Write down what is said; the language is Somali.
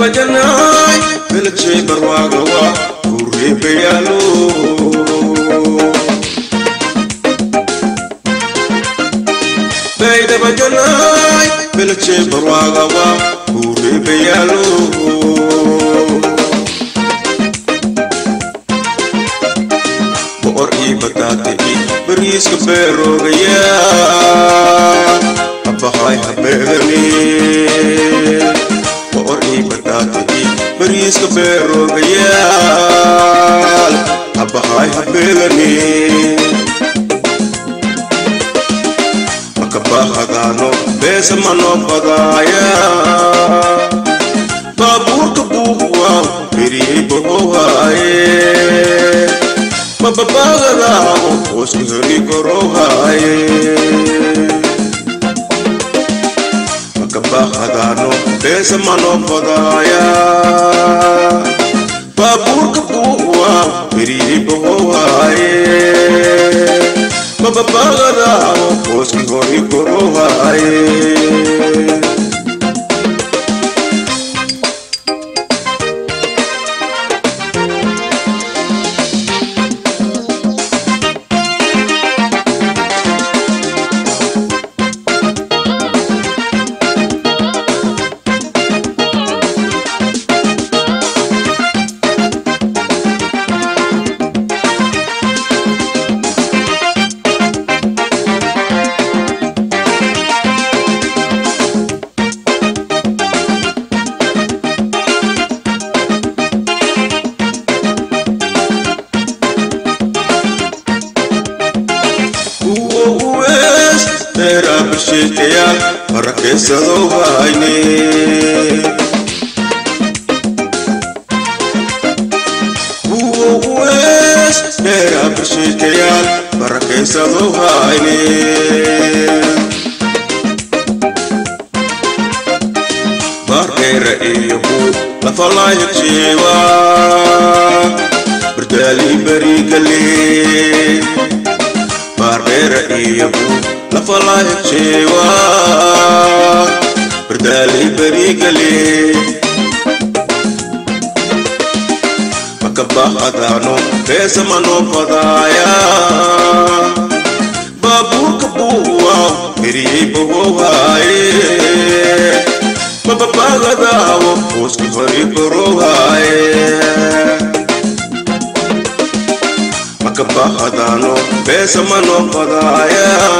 baydabajanaay beledjay barwaagawa kureebayaalo baydabajanaay beledjay barwaagawa kureebayaalo boqor ii bataatay bariiska beeroogaya abahay habeegani boqor ii bataatay bariiska beeroogayaal abahay habeegani makabahadaano beesa manoo badaaya baabuurka buubuwa beriyey bohowhaaye mababagadaao hooska heri korowhaaye makabahadaano beesa manoo badaaya baabuurka buubuwa beriyey bohowhaaye mababagadaao hooska hori korowhaaye kuwo uwees dheeraa basheekayaal barakeysado hayne kuwo uwees dheeraa basheekayaal barakeysado hayne baardheera iyo buu lafalaaya jeewa bardaali barigale barbera iyo buu lafalaaya jeewa bardaalay barigale makabahadaano beesa manoo badaaya baabuurka buuwa beriyey bohowhaaye mababagadaao hooska hori korowhaaye makabahadaano beesa manoo badaaya